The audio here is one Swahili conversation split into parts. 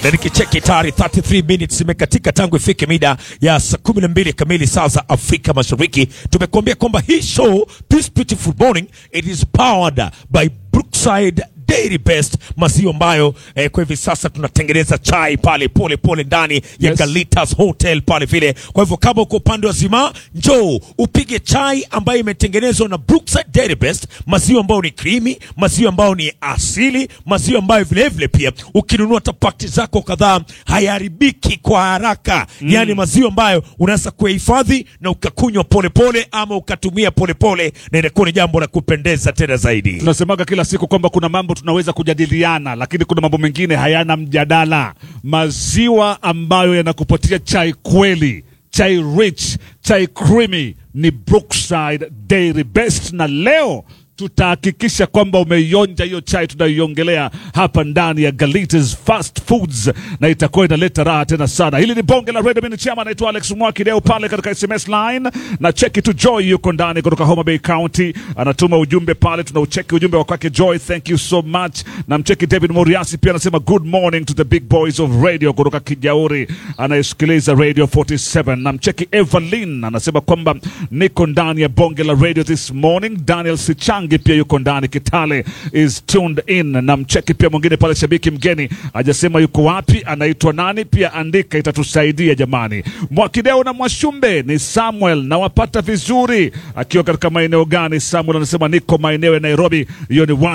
na nikicheki tayari 33 minutes imekatika tangu ifike mida ya saa 12 kamili saa za Afrika Mashariki. Tumekuambia kwamba hii show This Beautiful Morning it is powered by Brookside Dairy Best, maziwa ambayo eh, kwa hivi sasa tunatengeneza chai pale pole pole ndani ya Yes. Galitas Hotel pale vile. Kwa hivyo kama uko upande wa Zima, njoo upige chai ambayo imetengenezwa na Brookside Dairy Best, maziwa ambayo ni creamy, maziwa ambayo ni asili, maziwa ambayo vile vile pia ukinunua tapakti zako kadhaa hayaharibiki kwa haraka mm. Yaani maziwa ambayo unaweza kuhifadhi na ukakunywa polepole ama ukatumia polepole na inakuwa ni jambo la kupendeza tena zaidi. Tunasemaga kila siku kwamba kuna mambo tunaweza kujadiliana, lakini kuna mambo mengine hayana mjadala. Maziwa ambayo yanakupatia chai kweli, chai rich, chai creamy ni Brookside Dairy Best, na leo tutahakikisha kwamba umeionja hiyo chai tunayoiongelea hapa ndani ya Galitas Fast Foods, na itakuwa inaleta raha tena sana. Hili ni bonge la Red Mini Chama, anaitwa Alex Mwaki leo pale katika SMS line na cheki tu. Joy yuko ndani kutoka Homa Bay County, anatuma ujumbe pale, tunaucheki ujumbe wa kwake Joy, thank you so much. Na mcheki David Moriasi pia anasema good morning to the big boys of radio kutoka Kijauri, anayesikiliza Radio 47. Na mcheki Evelyn anasema kwamba niko ndani ya bonge la radio this morning. Daniel Sichangi pia yuko ndani, Kitale is tuned in. Na mcheki pia mwingine pale, shabiki mgeni hajasema yuko wapi, anaitwa nani, pia andika, itatusaidia jamani. Mwakideo na Mwashumbe ni Samuel, nawapata vizuri. Akiwa katika maeneo gani? Samuel anasema niko maeneo ya Nairobi, hiyo ni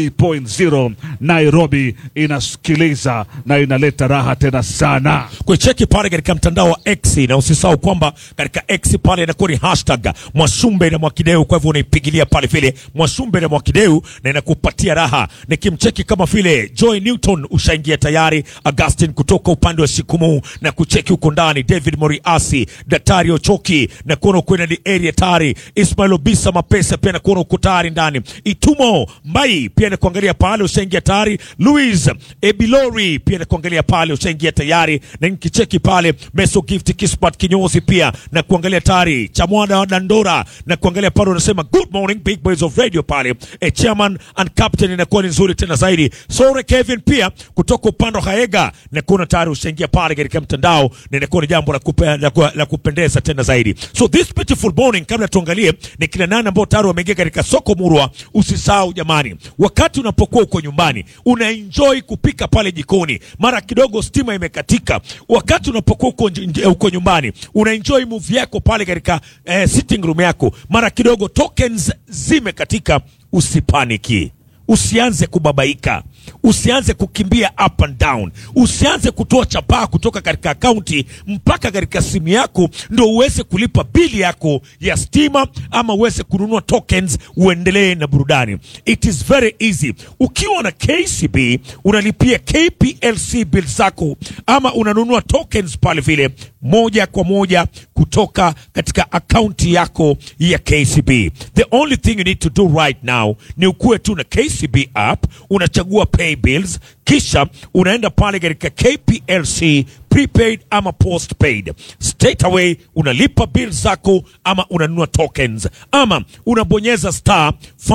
103.0 Nairobi, inasikiliza na inaleta raha tena sana. kucheki pale katika mtandao wa X na usisahau kwamba katika X pale inakuwa ni hashtag Mwashumbe na Mwakideu. Kwa hivyo unaipigilia pale vile Mwashumbe na Mwakideu na inakupatia raha. Nikimcheki kama vile Joy Newton ushaingia tayari, Augustin kutoka upande wa Shikumu na kucheki huko ndani, David Moriasi, Daktari Ochoki na kuona uko ni area tayari, Ismail Obisa Mapesa pia na kuona uko tayari ndani, Itumo Mbai pia na kuangalia pale ushaingia tayari, Louis Ebilori pia na kuangalia pale ushaingia tayari, na nikicheki pale Meso Gift Kispat kinyozi pia na kuangalia tayari, Chamwada wa Dandora na kuangalia pale, unasema good morning big boys of radio pale e, chairman and captain inakuwa ni nzuri tena zaidi. Sore Kevin pia kutoka upande wa Haega na kuona tayari ushaingia pale katika mtandao na inakuwa ni jambo la, kupe, la, ku- la kupendeza tena zaidi. So this beautiful morning, kabla tuangalie ni kina nani ambao tayari wameingia katika soko murwa, usisahau jamani, wakati unapokuwa uko nyumbani una enjoy kupika pale jikoni, mara kidogo stima imekatika, wakati unapokuwa uko, nje- uko nyumbani una enjoy movie yako pale katika eh, sitting room yako, mara kidogo tokens zimekatika, usipaniki. Usianze kubabaika, usianze kukimbia up and down, usianze kutoa chapaa kutoka katika akaunti mpaka katika simu yako ndo uweze kulipa bili yako ya stima ama uweze kununua tokens uendelee na burudani. It is very easy. Ukiwa na KCB unalipia KPLC bill zako ama unanunua tokens pale vile moja kwa moja kutoka katika akaunti yako ya KCB. The only thing you need to do right now ni ukuwe tu na KCB app, unachagua pay bills, kisha unaenda pale katika KPLC prepaid ama postpaid. Straight away unalipa bill zako ama unanunua tokens ama unabonyeza star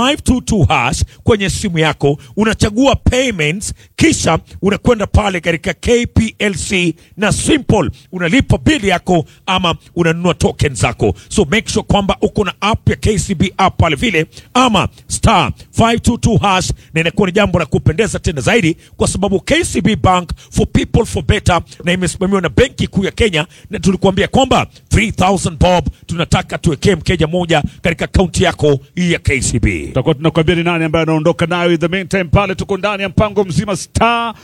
522 hash kwenye simu yako, unachagua payments, kisha unakwenda pale katika KPLC na simple unalipa bili yako ama unanunua token zako. So make sure kwamba uko na app ya KCB app pale vile ama star 522 hash, na inakuwa ni jambo la kupendeza tena zaidi, kwa sababu KCB Bank for people for better na imesimamiwa na Benki Kuu ya Kenya, na tulikuambia kwamba 3000 bob tunataka tuwekee mkeja moja katika akaunti yako ya KCB. tutakuwa tunakwambia ni nani ambaye anaondoka nayo. In the meantime, pale tuko ndani ya mpango mzima star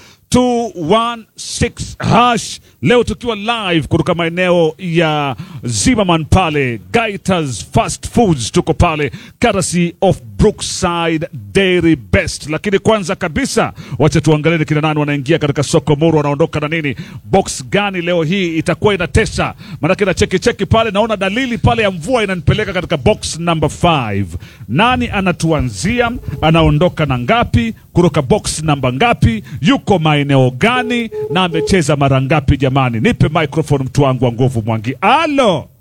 216 hash, leo tukiwa live kutoka maeneo ya Zimmerman pale Gaitas Fast Foods, tuko pale courtesy of Brookside Dairy Best. Lakini kwanza kabisa, wacha tuangalie ni kina nani wanaingia katika soko muru, wanaondoka na nini, box gani leo hii itakuwa inatesa. Maanake na cheki cheki pale, naona dalili pale ya mvua inanipeleka katika box number 5. Nani anatuanzia? Anaondoka na ngapi? Kutoka box namba ngapi? Yuko maeneo gani? Na amecheza mara ngapi? Jamani, nipe microphone mtu wangu wa nguvu Mwangi. Alo,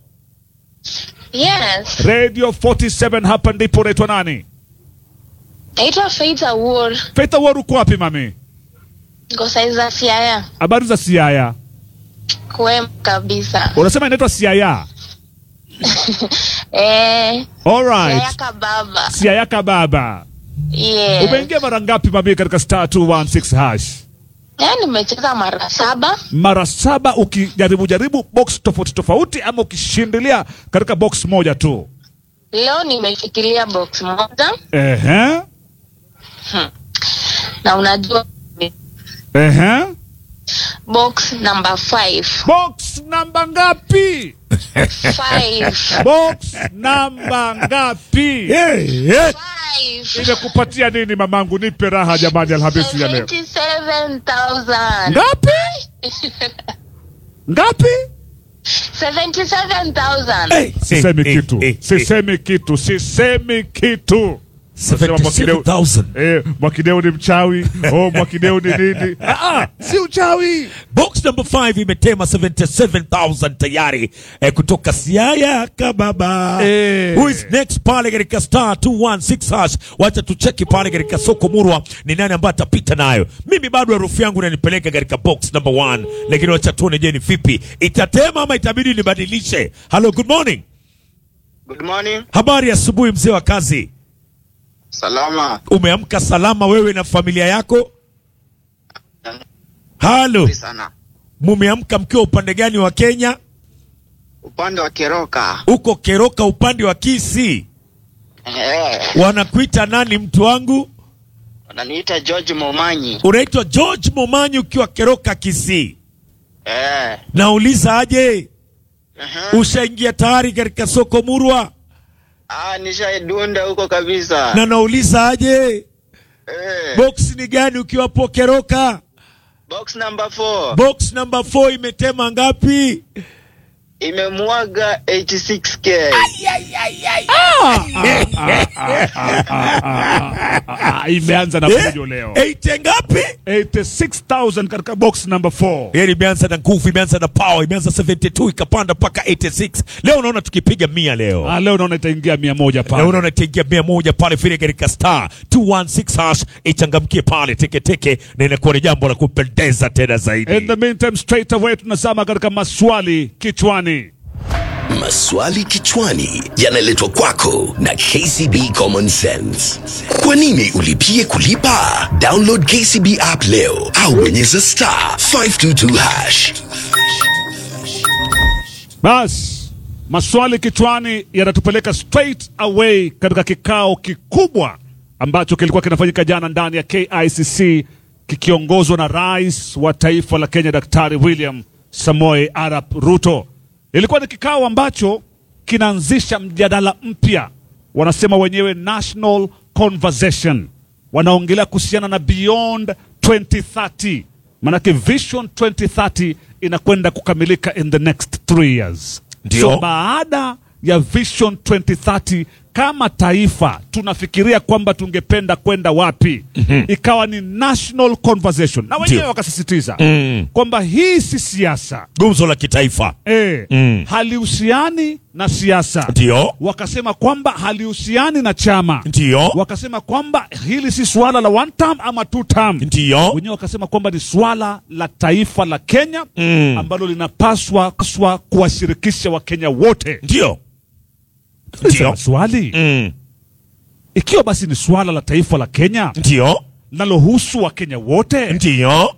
Yes, Radio 47 hapa ndipo. Unaitwa nani? naitwa Faith Awuor. Faith Award, uko wapi mami? Niko saizi za Siaya. Habari za Siaya? Kwema kabisa. Unasema inaitwa Siaya? Eh, All Siaya right. kababa. Siaya kababa. Yeah. Umeingia mara ngapi mami katika star 216 hash? Eh, nimecheza mara saba. Mara saba ukijaribu jaribu box tofauti tofauti ama ukishindilia katika box moja tu. Leo nimefikiria box moja Ehe. na unajua Ehe. box number 5. Box namba ngapi? 5. Box namba ngapi? Hey, hey. 5. Imekupatia nini mamangu? Nipe raha jamani, Alhamisi ya leo. 77,000. Ngapi? Ngapi? 77,000. Hey, Sisemi hey, kitu, hey, hey. sisemi kitu, sisemi kitu. Nasema Mwakideu- 77,000. Eh, Mwakideu ni mchawi. Oh, Mwakideu ni nini? Ah, ah, si uchawi. Box number 5 imetema 77,000 tayari eh, kutoka Siaya Kababa. Eh. Who is next pale katika star 216 hash? Wacha tucheki pale katika soko murwa ni nani ambaye atapita nayo. Mimi bado harufu yangu inanipeleka katika box number 1, lakini wacha tuone, je, ni vipi itatema ama itabidi nibadilishe. Hello, good morning. Good morning. Habari ya asubuhi, mzee wa kazi. Salama. Umeamka salama wewe na familia yako? Halo, Nzuri sana. mumeamka mkiwa upande gani wa Kenya? Upande wa Keroka. Uko Keroka upande wa Kisii. Eh, Wanakuita nani mtu wangu? wananiita George Momanyi. Unaitwa George Momanyi ukiwa Keroka Kisii. Eh. Nauliza aje, Uh-huh. ushaingia tayari katika soko murwa? Ah, nishaidunda huko kabisa. Na nauliza aje, Eh. box ni gani ukiwa hapo Keroka? Box number 4 Box number 4 imetema ngapi? imemwaga 86k. Ah, imeanza na fujo leo. Eite ngapi? 86,000 katika box number 4. Yaani imeanza na nguvu, imeanza na power, imeanza 72 ikapanda mpaka 86. Leo unaona tukipiga mia leo. Ah, leo naona itaingia mia moja Na pale. unaona itaingia mia moja pale vile katika star 216 hash ichangamkie pale teketeke, na inakuwa ni jambo la kupendeza tena In zaidi. the meantime, straight away tunazama katika maswali kichwani. Maswali kichwani yanaletwa kwako na KCB Common Sense. Kwa nini ulipie kulipa? Download KCB app leo au bonyeza star 522 hash. Bas, maswali kichwani yanatupeleka straight away katika kikao kikubwa ambacho kilikuwa kinafanyika jana ndani ya KICC kikiongozwa na rais wa taifa la Kenya Daktari William Samoei Arap Ruto. Ilikuwa ni kikao ambacho kinaanzisha mjadala mpya, wanasema wenyewe national conversation, wanaongelea kuhusiana na beyond 2030 manake vision 2030 inakwenda kukamilika in the next three years. Ndio. So baada ya vision 2030 kama taifa tunafikiria kwamba tungependa kwenda wapi, ikawa ni national conversation, na wenyewe Ndio. wakasisitiza Mm. kwamba hii si siasa Gumzo la kitaifa. e, Mm. halihusiani na siasa. Ndio. Wakasema kwamba halihusiani na chama Ndio. wakasema kwamba hili si swala la one term ama two term. Ndio. Wenyewe wakasema kwamba ni swala la taifa la Kenya Mm. ambalo linapaswa paswa kuwashirikisha Wakenya wote. Ndio. Sema Ndio. swali Mm. ikiwa basi ni swala la taifa la Kenya Ndio. linalohusu Wakenya wote Ndio.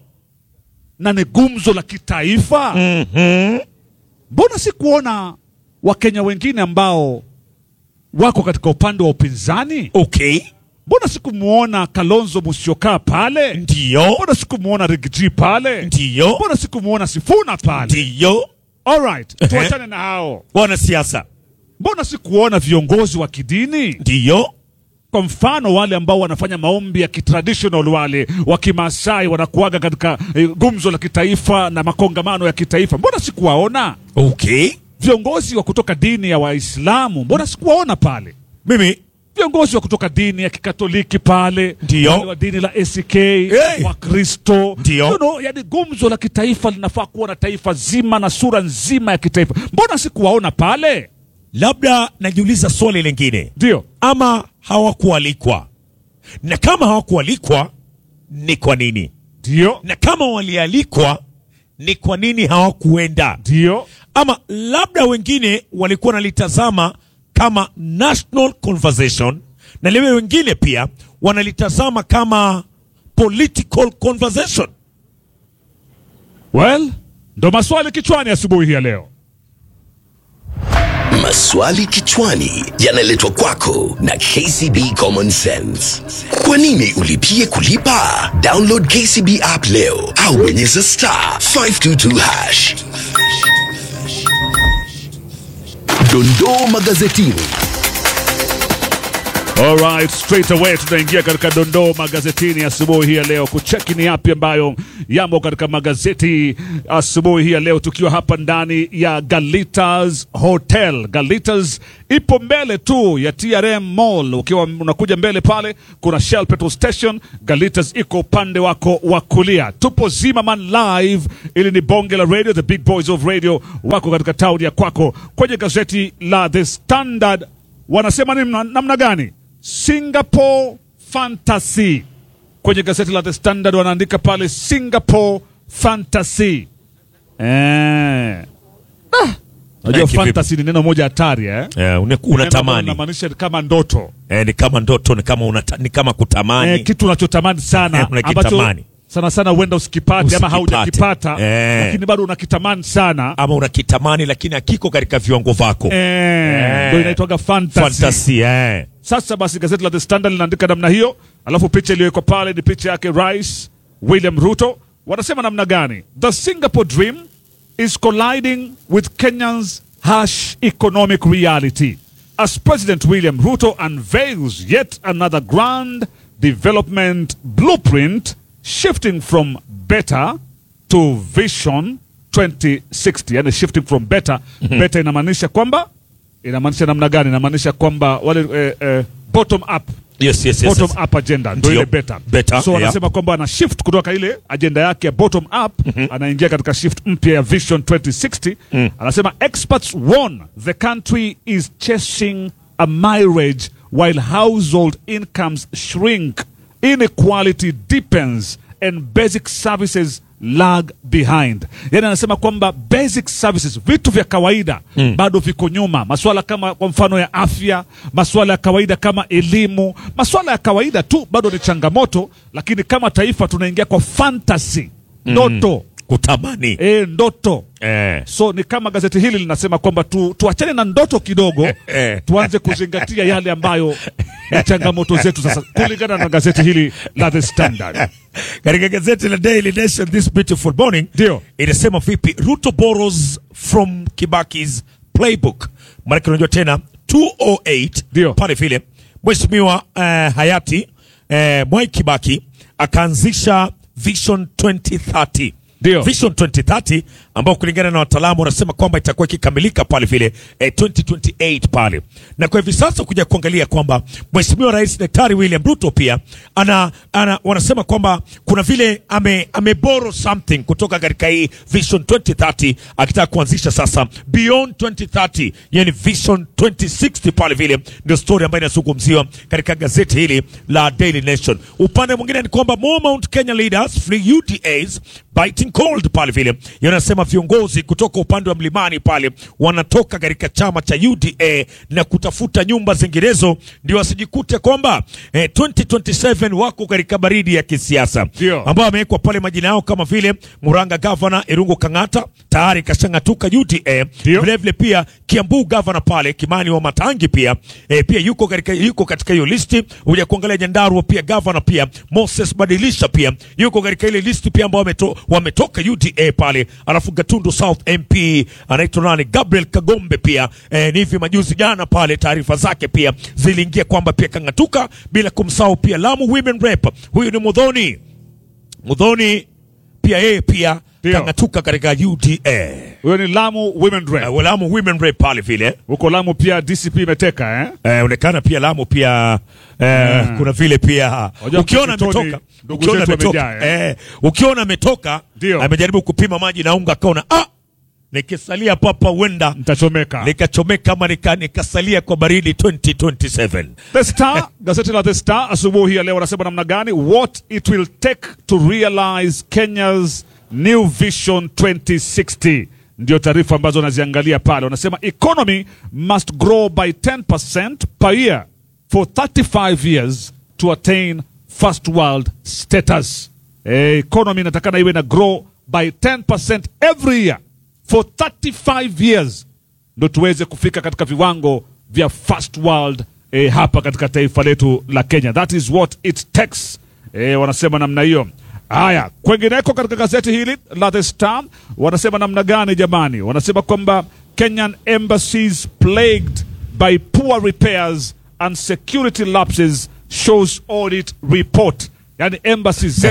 na ni gumzo la kitaifa, Mhm. mbona si kuona Wakenya wengine ambao wako katika upande wa upinzani? Okay. Mbona sikumwona Kalonzo Musyoka pale? Ndio. Mbona sikumwona Rigiji pale? Ndio. Mbona sikumwona Sifuna pale? Ndio. Alright, Ehe. tuachane na hao. Wanasiasa. Mbona sikuona viongozi wa kidini? Ndio. Kwa mfano wale ambao wanafanya maombi ya kitraditional, wale wa Kimasai wanakuaga katika eh, gumzo la kitaifa na makongamano ya kitaifa, mbona sikuwaona? Okay. Viongozi wa kutoka dini ya Waislamu, mbona sikuwaona pale? Mimi viongozi wa kutoka dini ya kikatoliki pale, Ndio. wale wa dini la ACK, Hey. Wakristo, Ndio. You know, yani gumzo la kitaifa linafaa kuwa na taifa zima na sura nzima ya kitaifa. Mbona sikuwaona pale? labda najiuliza swali lingine, Ndio ama hawakualikwa? Na kama hawakualikwa ni kwa nini? ndio na kama walialikwa ni kwa nini hawakuenda ndio ama labda wengine walikuwa wanalitazama kama national conversation na lewe wengine pia wanalitazama kama political conversation well ndo maswali kichwani asubuhi hii ya leo Maswali kichwani yanaletwa kwako na KCB Common Sense. Kwa nini ulipie kulipa? Download KCB app leo au bonyeza star 522 hash. Dondoo magazetini. Alright, straight away tunaingia katika dondoo magazetini asubuhi hii ya leo kucheki ni yapi ambayo yamo katika magazeti asubuhi hii ya leo, tukiwa hapa ndani ya Galitas Hotel. Galitas ipo mbele tu ya TRM Mall. Ukiwa unakuja mbele pale, kuna Shell petrol station. Galitas iko upande wako wa kulia. Tupo Zimmerman live, ili ni bonge la radio, the big boys of radio wako katika tauni ya kwako. Kwenye gazeti la The Standard wanasema ni namna namna gani? Singapore fantasy. Kwenye gazeti la The Standard wanaandika pale Singapore fantasy. Eh. Ah. Unajua Eh, kivipi? fantasy ni neno moja hatari eh? eh, une- unatamani Inamaanisha kama ndoto. eh, ni kama ndoto ni kama, unata, ni kama kutamani Eh, kitu unachotamani sana Eh, unakitamani. sana sana huenda usikipate ama Usikipate. haujakipata Eh. lakini bado unakitamani sana. ama unakitamani lakini hakiko katika viwango vyako Eh, ndio inaitwaga fantasy. fantasy eh. Sasa basi gazeti la The Standard linaandika namna hiyo, alafu picha iliyowekwa pale ni picha yake Rais William Ruto. Wanasema namna gani? The Singapore dream is colliding with Kenya's harsh economic reality as President William Ruto unveils yet another grand development blueprint shifting from better to vision 2060 yani shifting from better better inamaanisha kwamba inamaanisha namna gani inamaanisha kwamba wale eh, eh, bottom up yes, yes, yes, bottom yes. up agenda ndio Ndio. ile better. Better, so yeah. wanasema kwamba ana shift kutoka ile agenda yake ya bottom up anaingia katika shift mpya ya vision 2060 anasema experts warn the country is chasing a marriage while household incomes shrink inequality deepens and basic services lag behind yani anasema kwamba basic services vitu vya kawaida bado viko nyuma maswala kama kwa mfano ya afya maswala ya kawaida kama elimu maswala ya kawaida tu bado ni changamoto lakini kama taifa tunaingia kwa fantasy ndoto kutamani e, ndoto eh. so ni kama gazeti hili linasema kwamba tu, tuachane na ndoto kidogo Eh. tuanze kuzingatia yale ambayo ni changamoto zetu sasa kulingana na gazeti hili la The Standard katika gazeti la Daily Nation this beautiful morning Ndio. inasema vipi Ruto borrows from Kibaki's playbook maanake unajua tena 208 Ndio. pale vile mheshimiwa eh, hayati eh, Mwai Kibaki akaanzisha Vision 2030 Ndio. Vision 2030 ambao kulingana na wataalamu wanasema kwamba itakuwa ikikamilika pale vile eh, 2028 pale, na kwa hivi sasa kuja kuangalia kwamba Mheshimiwa Rais Daktari William Ruto pia ana, ana wanasema kwamba kuna vile ame, ameboro something kutoka katika hii Vision 2030 akitaka kuanzisha sasa Beyond 2030, yani Vision 2060 pale vile, ndio story ambayo inazungumziwa katika gazeti hili la Daily Nation. Upande mwingine ni kwamba more Mount Kenya leaders flee UDAs biting cold pale vile, yanasema viongozi kutoka upande wa mlimani pale wanatoka katika chama cha UDA na kutafuta nyumba zinginezo, ndio wasijikute kwamba eh, 2027 wako katika baridi ya kisiasa Ndio. ambao wamewekwa pale majina yao kama vile Muranga Gavana Irungu Kang'ata tayari kashang'atuka UDA. Ndio. Vile vile pia Kiambu Gavana pale Kimani wa Matangi pia eh, pia yuko katika yuko katika hiyo listi. Uja kuangalia Nyandarua pia Gavana pia Moses Badilisha pia yuko katika ile listi pia ambao wameto, wametoka UDA pale, alafu Gatundu South MP anaitwa nani Gabriel Kagombe pia eh, ni hivi majuzi jana pale taarifa zake pia ziliingia kwamba pia kang'atuka, bila kumsahau pia Lamu Women Rep, huyu ni Mudhoni Mudhoni pia yeye pia Ndio. kang'atuka katika UDA. huyo ni Lamu Women Rep Uh, Lamu Women Rep pale vile huko Lamu pia DCP imeteka eh? eh, onekana pia Lamu pia eh, kuna vile pia Wajua ukiona Mkitoni, ametoka ndugu ukiona zetu ametoka wamejaa, eh, ukiona ametoka Ndio. amejaribu kupima maji na unga akaona ah nikisalia papa huenda Nitachomeka. nikachomeka ama nika, nikasalia kwa baridi 2027 The Star, gazeti la The Star asubuhi ya leo wanasema namna gani? What it will take to realize Kenya's new vision 2060 ndio taarifa ambazo wanaziangalia pale. Wanasema economy must grow by 10% per year for 35 years to attain first world status. Eh, economy inatakana iwe na grow by 10% every year for 35 years ndo tuweze kufika katika viwango vya first world eh, hapa katika taifa letu la Kenya. That is what it takes. Eh, wanasema namna hiyo. Haya, kwengineko katika gazeti hili la The Star wanasema namna gani jamani? Wanasema kwamba Kenyan embassies plagued by poor repairs and security lapses shows audit report. Yani embassies zetu